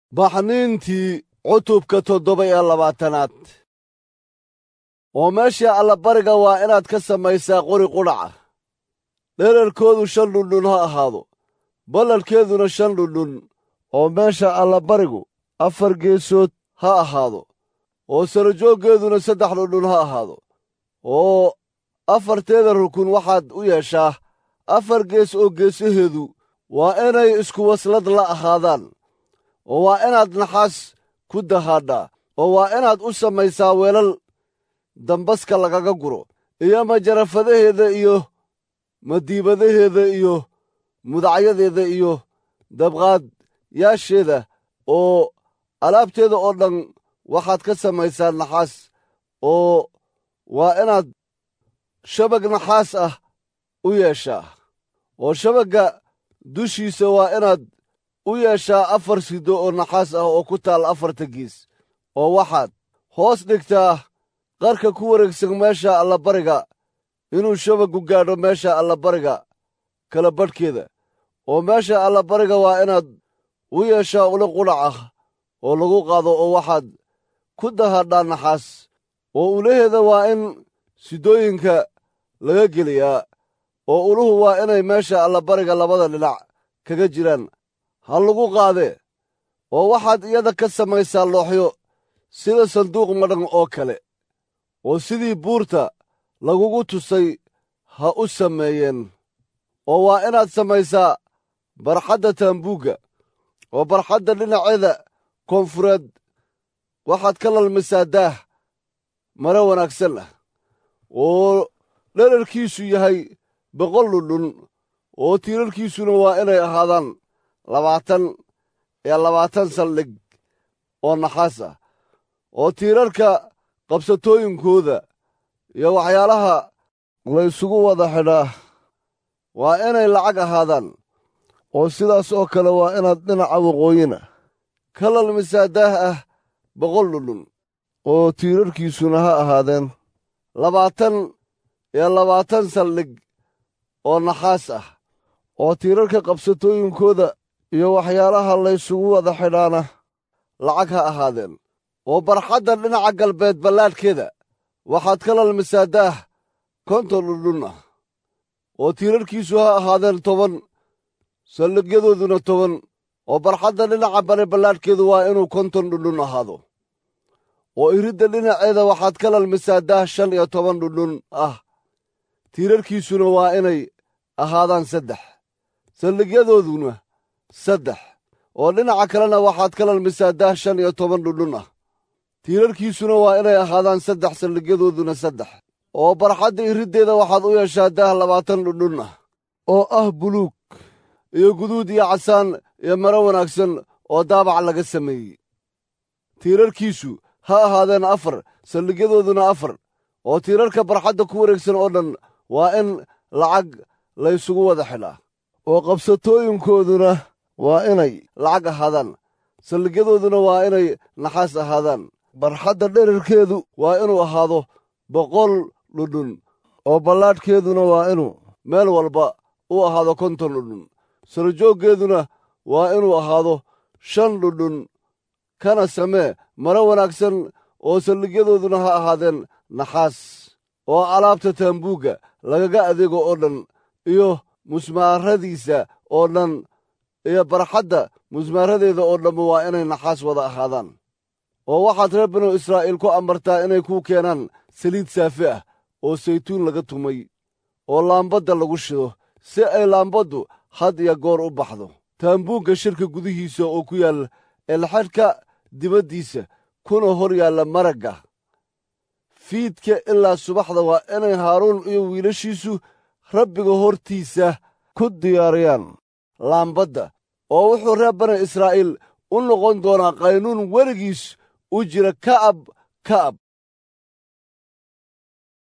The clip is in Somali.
baxniintii cutubka toddoba iyo labaatanaad oo meesha allabariga waa inaad ka samaysaa qori qudhaca dherarkoodu shan dhundhun ha ahaado balladhkeeduna shan dhundhun oo meesha allabarigu afar geesood ha ahaado oo sarajooggeeduna saddex dhundhun ha ahaado oo afarteeda rukun waxaad u yeeshaa afar gees oo geesaheedu waa inay isku waslad la ahaadaan oo waa inaad naxaas ku dahaadhaa oo waa inaad u samaysaa weelal dambaska lagaga guro iyo majarafadaheeda iyo madiibadaheeda iyo mudacyadeeda iyo dabqaadyaasheeda oo alaabteeda oo dhan waxaad ka samaysaa naxaas oo waa inaad shabag naxaas ah u yeeshaa oo shabagga dushiisa waa inaad u yeeshaa afar sido oo naxaas ah oo ku taal afarta giis oo waxaad hoos dhigtaa qarka ku wareegsan meesha allabariga inuu shabaggu gaadho meesha allabariga kala badhkeeda oo meesha allabariga waa inaad u yeeshaa ula qudhac ah oo lagu qaado oo waxaad ku dahadhaa naxaas oo ulaheeda waa in sidooyinka laga geliyaa oo uluhu waa inay meesha allabariga labada dhinac kaga jiraan ha lagu qaadee oo waxaad iyada ka samaysaa looxyo sida sanduuq madhan oo kale oo sidii buurta lagugu tusay ha u sameeyeen oo waa inaad samaysaa barxadda taambuugga oo barxadda dhinaceeda koonfureed waxaad ka lalmisaa daah mare wanaagsan ah oo dherarkiisu yahay boqol dhundhun oo tiirarkiisuna waa inay ahaadaan labaatan iyo labaatan saldhig oo naxaas ah oo tiirarka qabsatooyinkooda iyo waxyaalaha laysugu wada xidhaa waa inay lacag ahaadaan oo sidaas oo kale waa inaad dhinaca waqooyina ka lalmisaa daah ah boqol dhundhun oo tiirarkiisuna ha ahaadeen labaatan iyo labaatan saldhig oo naxaas ah oo tiirarka qabsatooyinkooda iyo waxyaalaha laysugu wada xidhaana lacag ha ahaadeen oo barxadda dhinaca galbeed ballaadhkeeda waxaad ka lalmisaa daah konton dhundhun ah oo tiirarkiisu ha ahaadeen toban saldhigyadooduna toban oo barxadda dhinaca bari ballaadhkeedu waa inuu konton dhundhun ahaado oo iridda dhinaceeda waxaad ka lalmisaa daah shan iyo toban dhundhun ah tiirarkiisuna waa inay ahaadaan saddex saldhigyadooduna saddex oo dhinaca kalena waxaad ka lalmisaa daah shan iyo toban dhundhun ah tiirarkiisuna waa inay ahaadaan saddex saldhigyadooduna saddex oo barxadda iriddeeda waxaad u yeeshaa daah labaatan dhundhun ah oo ah buluug iyo guduud iyo casaan iyo maro wanaagsan oo daabac laga sameeyey tiirarkiisu ha ahaadeen afar saldhigyadooduna afar oo tiirarka barxadda ku wareegsan oo dhan waa in lacag laysugu wada xidhaa oo qabsatooyinkooduna waa inay lacag ahaadaan saldhigyadooduna waa inay naxaas ahaadaan barxadda dherarkeedu waa inuu ahaado boqol dhundhun oo ballaadhkeeduna waa inuu meel walba u ahaado konton dhundhun sarajooggeeduna waa inuu ahaado shan dhundhun kana samee maro wanaagsan oo saldhigyadooduna ha ahaadeen naxaas oo alaabta taambuugga lagaga adeego oo dhan iyo musmaaradiisa oo dhan iyo barxadda musmaaradeeda oo dhamma waa inay naxaas wada ahaadaan oo waxaad reer binu israa'iil ku amartaa inay kuu keenaan saliid saafi ah oo saytuun laga tumay oo laambadda lagu shido si ay laambaddu had iyo goor u baxdo taambuugga shirka gudihiisa oo ku yaal elxadhka dibaddiisa kuna hor yaalla maragga fiidka ilaa subaxda waa inay haaruun iyo wiilashiisu rabbiga hortiisa ku diyaariyaan laambadda oo wuxuu reer bani israa'iil u noqon doonaa qaynuun weligiis u jira ka'ab ka'ab